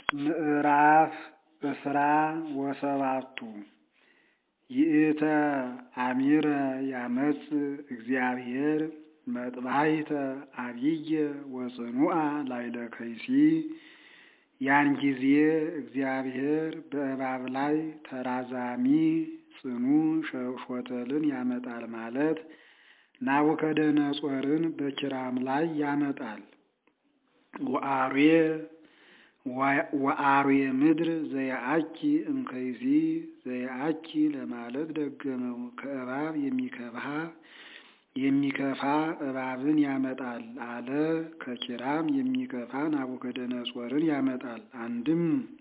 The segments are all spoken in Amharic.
ምዕራፍ ዕስራ ወሰባቱ ይእተ አሚረ ያመጽእ እግዚአብሔር መጥባሕተ አቢየ ወጽኑዓ ላዕለ ከይሲ። ያን ጊዜ እግዚአብሔር በእባብ ላይ ተራዛሚ ጽኑ ሾተልን ያመጣል ማለት ናቡከደነጾርን በኪራም ላይ ያመጣል። ወአርዌ ምድር ዘየአኪ እምከይሲ ዘየአኪ ለማለት ደገመው። ከእባብ የሚከፋ የሚከፋ እባብን ያመጣል አለ። ከኪራም የሚከፋ ናቡከደነጾርን ያመጣል። አንድም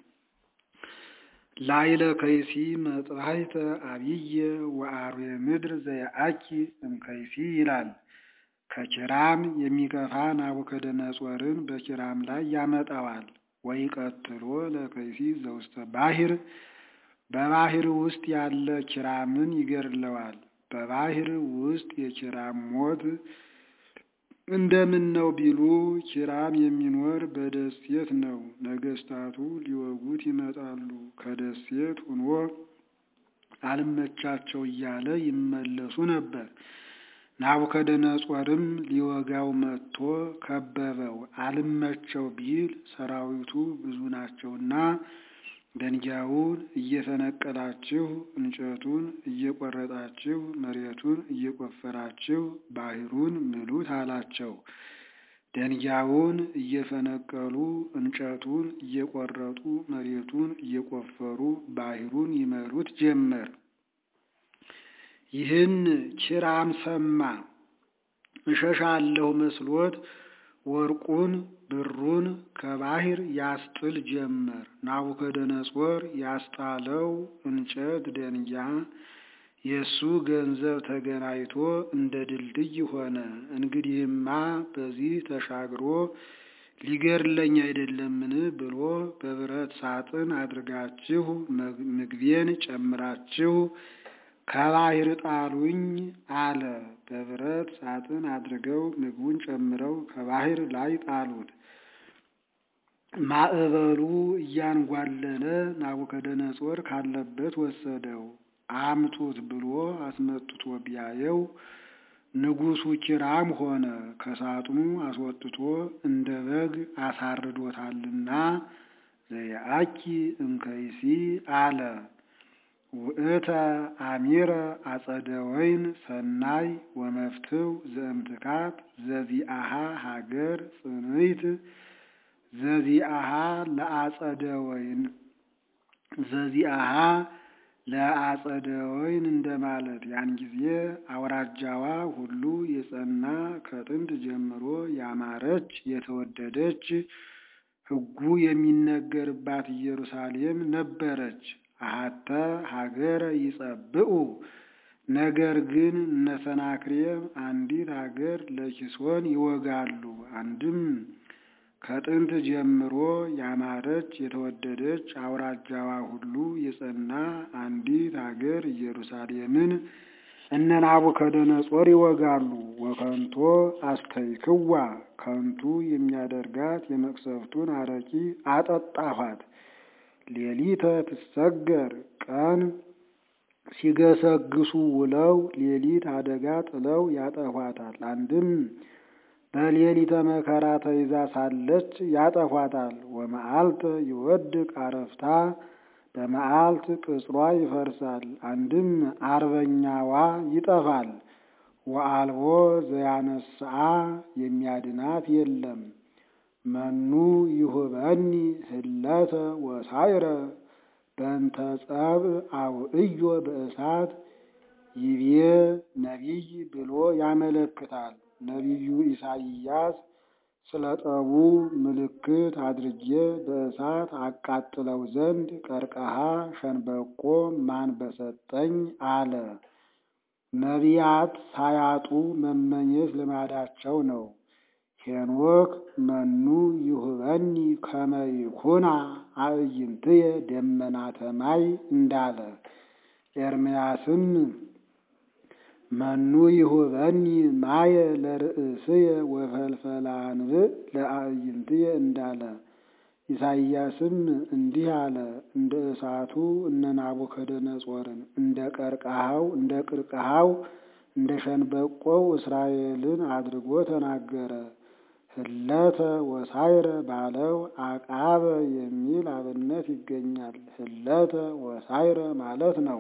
ላዕለ ከይሲ መጥባሕተ አቢየ ወአርዌ ምድር ዘየአኪ እምከይሲ ይላል። ከኪራም የሚከፋ ናቡከደነጾርን በኪራም ላይ ያመጣዋል። ወይቀትሎ ለከይሲ ዘውስተ ባሕር በባሕር ውስጥ ያለ ኪራምን ይገድለዋል። በባሕር ውስጥ የኪራም ሞት እንደምን ነው ቢሉ ኪራም የሚኖር በደሴት ነው። ነገስታቱ ሊወጉት ይመጣሉ። ከደሴት ሆኖ አልመቻቸው እያለ ይመለሱ ነበር። ናቡከደነጾርም ሊወጋው መጥቶ ከበበው። አልመቸው ቢል ሰራዊቱ ብዙ ናቸውና ደንጊያውን እየፈነቀላችሁ እንጨቱን እየቆረጣችሁ መሬቱን እየቆፈራችሁ ባሕሩን ምሉት አላቸው። ደንጊያውን እየፈነቀሉ እንጨቱን እየቆረጡ መሬቱን እየቆፈሩ ባሕሩን ይመሉት ጀመር። ይህን ኪራም ሰማ። እሸሻለሁ መስሎት ወርቁን ብሩን ከባሕር ያስጥል ጀመር። ናቡከደነጾር ያስጣለው እንጨት ደንጊያ የእሱ ገንዘብ ተገናኝቶ እንደ ድልድይ ሆነ። እንግዲህማ በዚህ ተሻግሮ ሊገድለኝ አይደለምን ብሎ በብረት ሳጥን አድርጋችሁ ምግቤን ጨምራችሁ ከባሕር ጣሉኝ አለ። በብረት ሳጥን አድርገው ምግቡን ጨምረው ከባሕር ላይ ጣሉት። ማዕበሉ እያንጓለለ ናቡከደነጾር ካለበት ወሰደው። አምጡት ብሎ አስመጥቶ ቢያየው ንጉሡ ኪራም ሆነ። ከሳጥኑ አስወጥቶ እንደ በግ አሳርዶታልና ዘየአኪ እምከይሲ አለ። ውእተ አሚረ አጸደ ወይን ሰናይ ወመፍትው ዘእምትካት ዘዚአሃ ሀገር ጽንይት ዘዚአሃ ለአጸደ ወይን ዘዚአሃ ለአጸደ ወይን እንደማለት። ያን ጊዜ አውራጃዋ ሁሉ የጸና ከጥንት ጀምሮ ያማረች የተወደደች ሕጉ የሚነገርባት ኢየሩሳሌም ነበረች። አሐተ ሀገረ ይጸብኡ ነገር ግን እነ ሰናክሬም አንዲት ሀገር ለኪሶን ይወጋሉ። አንድም ከጥንት ጀምሮ ያማረች የተወደደች አውራጃዋ ሁሉ የጸና አንዲት ሀገር ኢየሩሳሌምን እነ ናቡከደነጾር ይወጋሉ። ወከንቶ አስተይክዋ ከንቱ የሚያደርጋት የመቅሰፍቱን አረቂ አጠጣኋት። ሌሊተ ትሰገር ቀን ሲገሰግሱ ውለው ሌሊት አደጋ ጥለው ያጠፏታል። አንድም በሌሊተ መከራ ተይዛ ሳለች ያጠፏታል። ወመዓልተ ይወድቅ አረፍታ በመዓልት ቅጽሯ ይፈርሳል። አንድም አርበኛዋ ይጠፋል። ወአልቦ ዘያነስአ የሚያድናት የለም። መኑ ይሁበኒ ህለተ ወሳይረ በእንተ ጸብእ አውዕዮ በእሳት ይቤ ነቢይ ብሎ ያመለክታል። ነቢዩ ኢሳይያስ ስለ ጠቡ ምልክት አድርጌ በእሳት አቃጥለው ዘንድ ቀርቀሃ ሸንበቆ ማን በሰጠኝ አለ። ነቢያት ሳያጡ መመኘት ልማዳቸው ነው። ሄኖክ መኑ ይሁበኒ ከመ ይኩና አዕይንትየ ደመናተ ማይ እንዳለ ኤርምያስም መኑ ይሁበኒ ማየ ለርእስየ ወፈልፈለ አንብዕ ለአዕይንትየ እንዳለ ኢሳይያስም እንዲህ አለ፣ እንደ እሳቱ እነ ናቡከደነጾርን እንደ ቀርቀሃው እንደ ቅርቅሃው እንደ ሸንበቆው እስራኤልን አድርጎ ተናገረ። ህለተ ወሳይረ ባለው አቃበ የሚል አብነት ይገኛል። ህለተ ወሳይረ ማለት ነው።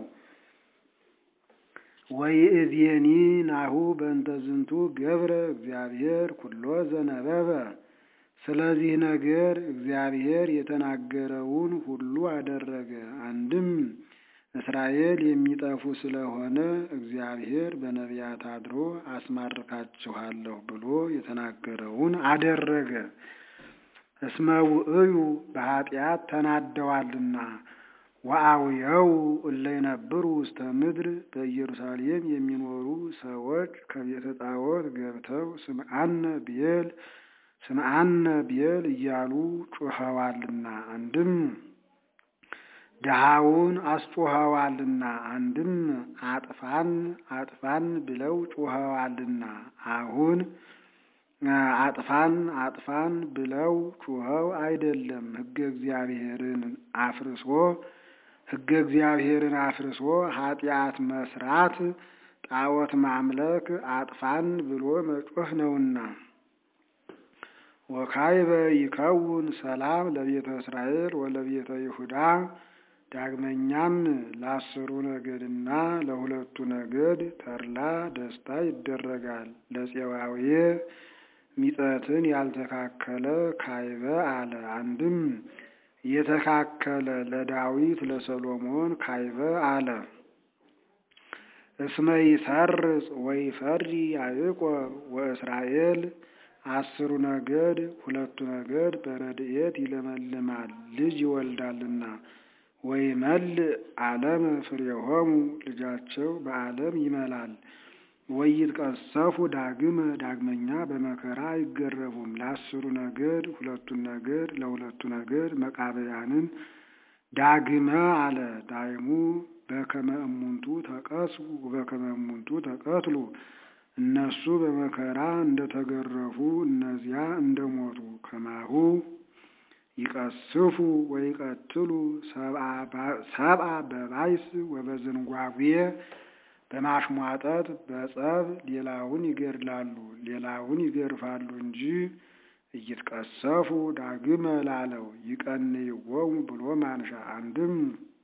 ወይእዜኒ ናሁ በእንተ ዝንቱ ገብረ እግዚአብሔር ኩሎ ዘነበበ። ስለዚህ ነገር እግዚአብሔር የተናገረውን ሁሉ አደረገ። አንድም እስራኤል የሚጠፉ ስለሆነ እግዚአብሔር በነቢያት አድሮ አስማርካችኋለሁ ብሎ የተናገረውን አደረገ። እስመ ውእዩ በኃጢአት ተናደዋልና ወአውየው እለ ይነብሩ ውስተ ምድር በኢየሩሳሌም የሚኖሩ ሰዎች ከቤተ ጣዖት ገብተው ስምዓነ ብዔል ስምዓነ ብዔል እያሉ ጩኸዋልና አንድም ድሃውን አስጮኸዋልና አንድም አጥፋን አጥፋን ብለው ጩኸዋልና አሁን አጥፋን አጥፋን ብለው ጩኸው አይደለም ሕገ እግዚአብሔርን አፍርሶ ሕገ እግዚአብሔርን አፍርሶ ኃጢአት መስራት ጣዖት ማምለክ አጥፋን ብሎ መጮህ ነውና። ወካይበ ይከውን ሰላም ለቤተ እስራኤል ወለቤተ ይሁዳ ዳግመኛም ለአስሩ ነገድና ለሁለቱ ነገድ ተድላ ደስታ ይደረጋል። ለፄዋዌ ሚጠትን ያልተካከለ ካይበ አለ። አንድም የተካከለ ለዳዊት ለሰሎሞን ካይበ አለ። እስመ ይሰርጽ ወይፈሪ ያዕቆብ ወእስራኤል አስሩ ነገድ ሁለቱ ነገድ በረድኤት ይለመልማል ልጅ ይወልዳልና ወይመልእ ዓለም ፍሬሆሙ ልጃቸው በዓለም ይመላል። ወይትቀሰፉ ዳግመ ዳግመኛ በመከራ አይገረፉም። ለአስሩ ነገድ ሁለቱን ነገድ ለሁለቱ ነገድ መቃብያንን ዳግመ አለ። ዳይሙ በከመ እሙንቱ ተቀስፉ በከመ እሙንቱ ተቀትሉ እነሱ በመከራ እንደተገረፉ እነዚያ እንደሞቱ ከማሁ ይቀስፉ ወይቀትሉ ሰብአ በባይስ ወበዝንጓጉ በማሽሟጠጥ በጸብ ሌላውን ይገድላሉ፣ ሌላውን ይገርፋሉ እንጂ እይትቀሰፉ ዳግመ ላለው ይቀንይዎሙ ብሎ ማንሻ አንድም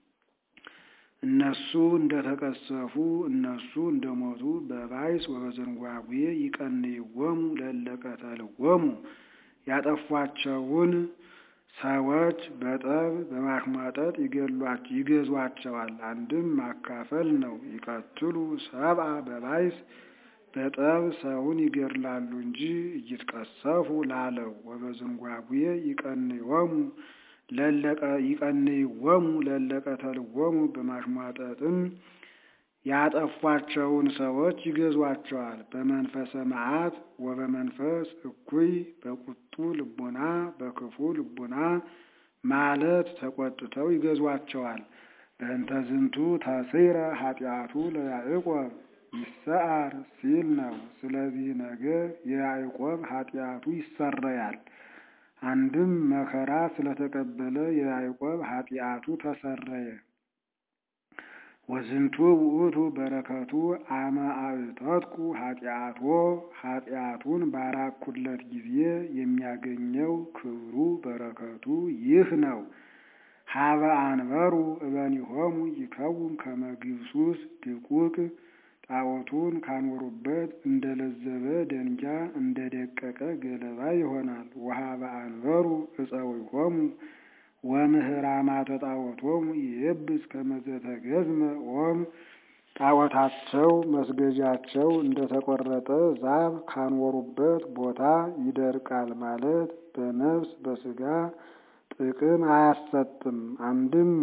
እነሱ እንደተቀሰፉ እነሱ እንደሞቱ በባይስ ወበዘንጓጉ ይቀንይዎሙ ለለቀተልዎሙ ያጠፏቸውን ሰዎች በጠብ በማሽሟጠጥ ይገዟቸዋል። አንድም ማካፈል ነው። ይቀትሉ ሰብአ በባይስ በጠብ ሰውን ይገድላሉ እንጂ እይትቀሰፉ ላለው ወበዝንጓጉ ይቀንይዎሙ ይቀንይዎሙ ለለቀተልዎሙ በማሽሟጠጥም ያጠፏቸውን ሰዎች ይገዟቸዋል። በመንፈሰ መዓት ወበመንፈስ እኩይ በቁጡ ልቡና በክፉ ልቡና ማለት ተቆጥተው ይገዟቸዋል። በእንተ ዝንቱ ተስረ ኃጢአቱ ለያዕቆብ ይሰዓር ሲል ነው። ስለዚህ ነገር የያዕቆብ ኃጢአቱ ይሰረያል። አንድም መከራ ስለተቀበለ የያዕቆብ ኃጢአቱ ተሰረየ። ወዝንቱ ውእቱ በረከቱ አመ አዕተትኩ ኃጢአቶ ኃጢአቱን ባራኩለት ጊዜ የሚያገኘው ክብሩ በረከቱ ይህ ነው። ሀበ አንበሩ እበኒሆሙ ይከውን ከመ ግብሱስ ድቁቅ ጣዖቱን ካኖሩበት እንደ ለዘበ ደንጊያ እንደ ደቀቀ ገለባ ይሆናል። ወሀበ አንበሩ እፀዊሆሙ ወምህራማተ ጣዖቶሙ ይየብስ ከመ ዘተገዝመ ኦም ጣዖታቸው መስገጃቸው እንደተቆረጠ ዛፍ ካኖሩበት ቦታ ይደርቃል ማለት በነፍስ በስጋ ጥቅም አያሰጥም። አንድም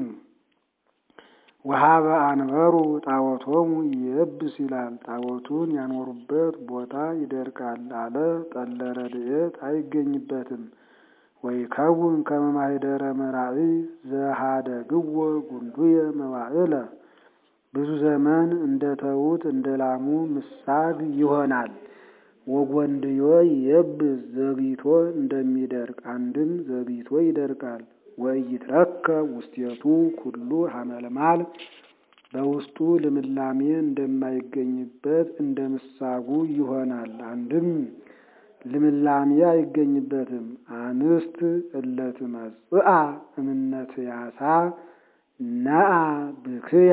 ወሀበ አንበሩ ጣዖቶሙ ይየብስ ይላል። ጣዖቱን ያኖሩበት ቦታ ይደርቃል አለ። ጠለ ረድኤት አይገኝበትም። ወይከውን ከመ ማኅደረ መራዊ ዘኀደግዎ ጉንዱየ መዋዕለ ብዙ ዘመን እንደ ተዉት እንደ ላሙ ምሳግ ይሆናል። ወጎንድዮ ይየብስ ዘግይቶ እንደሚደርቅ አንድም ዘግይቶ ይደርቃል። ወኢይትረከብ ውስቴቱ ኩሉ ሐመልማል በውስጡ ልምላሜ እንደማይገኝበት እንደ ምሳጉ ይሆናል። አንድም ልምላሜ አይገኝበትም። አንስት እለትመጽአ እምነትያሳ ነአ ብክያ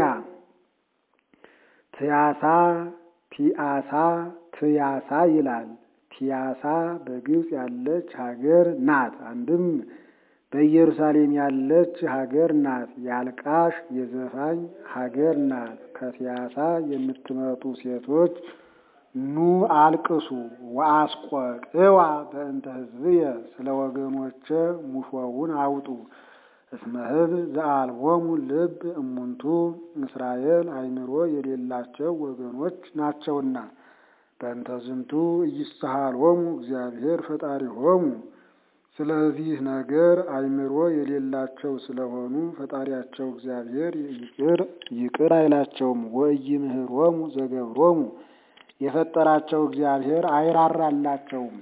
ትያሳ ቲአሳ ትያሳ ይላል። ቲያሳ በግብፅ ያለች ሀገር ናት። አንድም በኢየሩሳሌም ያለች ሀገር ናት። የአልቃሽ የዘፋኝ ሀገር ናት። ከቲያሳ የምትመጡ ሴቶች ኑ አልቅሱ ወአስቆቅዋ በእንተ ሕዝብየ ስለ ወገኖቼ ሙሾውን አውጡ። እስመ ሕዝብ ዘአልቦሙ ልብ እሙንቱ እስራኤል አእምሮ የሌላቸው ወገኖች ናቸውና። በእንተ ዝንቱ ኢይስሐሎሙ እግዚአብሔር ፈጣሪሆሙ ስለዚህ ነገር አእምሮ የሌላቸው ስለሆኑ ፈጣሪያቸው እግዚአብሔር ይቅር ይቅር አይላቸውም። ወኢይምህሮሙ ዘገብሮሙ የፈጠራቸው እግዚአብሔር አይራራላቸውም።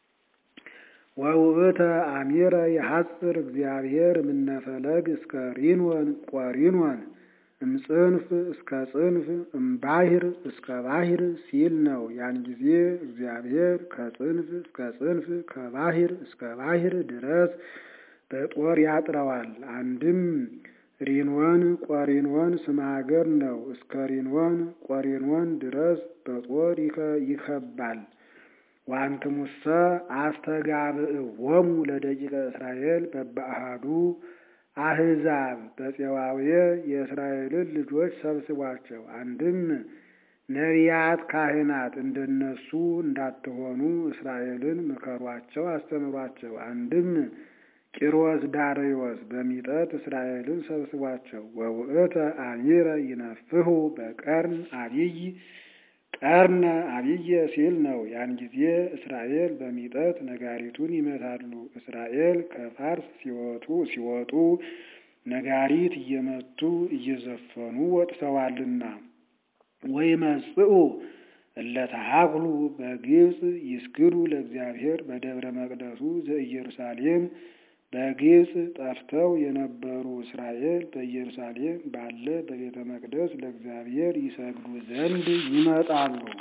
ወውእተ አሚረ የሐጽር እግዚአብሔር እምነፈለግ እስከ ሪንወን ቆሪንወን እምጽንፍ እስከ ጽንፍ እምባሂር እስከ ባሂር ሲል ነው። ያን ጊዜ እግዚአብሔር ከጽንፍ እስከ ጽንፍ ከባሂር እስከ ባሂር ድረስ በጦር ያጥረዋል። አንድም ሪንወን ቆሪንወን ስመ ሀገር ነው። እስከ ሪንወን ቆሪንወን ድረስ በጦር ይከባል። ዋንትሙሰ አስተጋብእዎሙ ለደቂቀ እስራኤል በበአሃዱ አህዛብ በፄዋዌ የእስራኤልን ልጆች ሰብስቧቸው። አንድም ነቢያት፣ ካህናት እንደነሱ እንዳትሆኑ እስራኤልን ምከሯቸው፣ አስተምሯቸው። አንድም ቂሮስ ዳርዮስ በሚጠት እስራኤልን ሰብስቧቸው። ወውእተ አሚረ ይነፍሁ በቀርን አብይ ቀርነ አብየ ሲል ነው። ያን ጊዜ እስራኤል በሚጠት ነጋሪቱን ይመታሉ። እስራኤል ከፋርስ ሲወጡ ሲወጡ ነጋሪት እየመቱ እየዘፈኑ ወጥተዋልና። ወይመጽኡ እለተሃኩሉ በግብፅ ይስግዱ ለእግዚአብሔር በደብረ መቅደሱ ዘኢየሩሳሌም በግብፅ ጠፍተው የነበሩ እስራኤል በኢየሩሳሌም ባለ በቤተ መቅደስ ለእግዚአብሔር ይሰግዱ ዘንድ ይመጣሉ።